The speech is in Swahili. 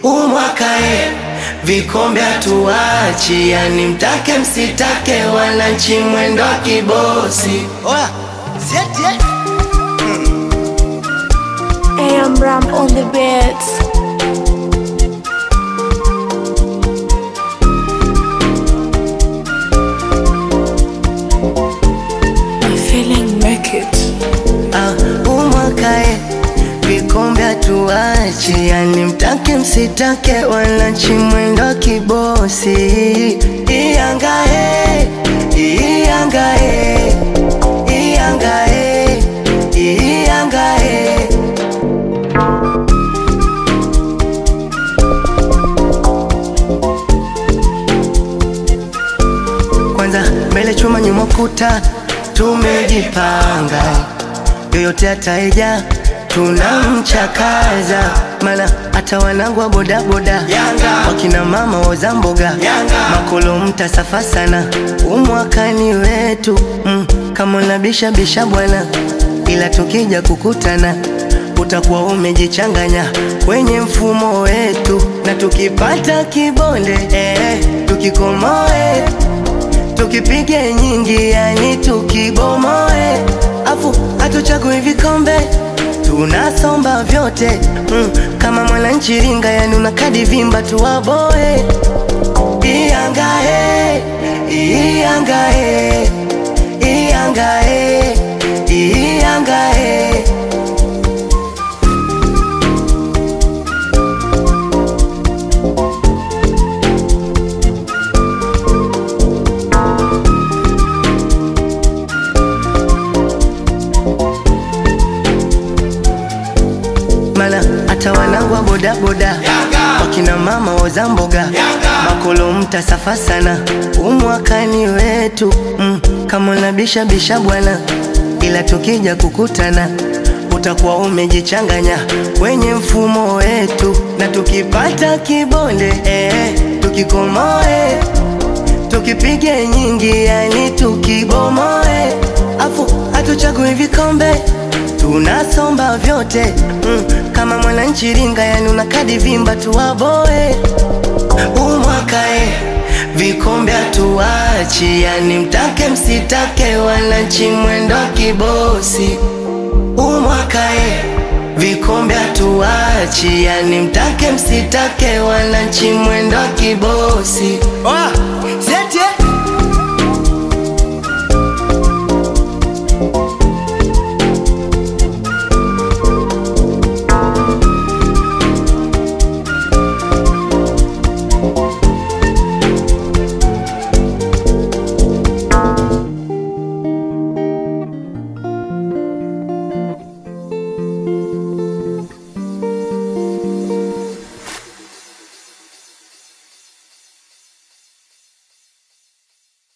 umwakae vikombe hatuachi, yani mtake msitake, wananchi mwendo wa kibosi. Oya, sieti eh? AM Ram on the beats. My feeling make it. Ah, umwakae vikombe hatuachi, yani mtake msitake, wananchi mwendo wa kibosi. Iyangae, iyangae, iyangae, iyangae. Kwanza mbele chuma nyuma kuta, tumejipanga yoyote ataeja tunamchakaza, mana hata wanangu wa bodaboda wakina mama wauza mboga makolo mtasafa sana, umwakani wetu mm, kama unabisha bisha bwana, ila tukija kukutana utakuwa umejichanganya kwenye mfumo wetu, na tukipata kibonde eh, tukikomoe tukipige nyingi, yani tukibomoe, afu hatuchagui vikombe, tunasomba vyote mm, kama mwananchi ringa, yani una kadi vimba tuwaboe. Iyangae, iyangae, iyangae, iyangae. mana hata wanangu wa bodaboda wakina mama wauza mboga makolo mtasafa sana, umwakani wetu mm, kama unabisha bisha bwana, ila tukija kukutana utakuwa umejichanganya kwenye mfumo wetu, na tukipata kibonde eh, tukikomoe tukipige nyingi, yani tukibomoe, afu hatuchagui vikombe tunasomba vyote mm, kama mwananchi ringa, yani una kadi vimba tuwaboe. Umwakae vikombe hatuachi, yani mtake msitake, wananchi mwendo wa kibosi. Umwakae vikombe hatuachi, yani mtake msitake, wananchi mwendo wa kibosi. Oya,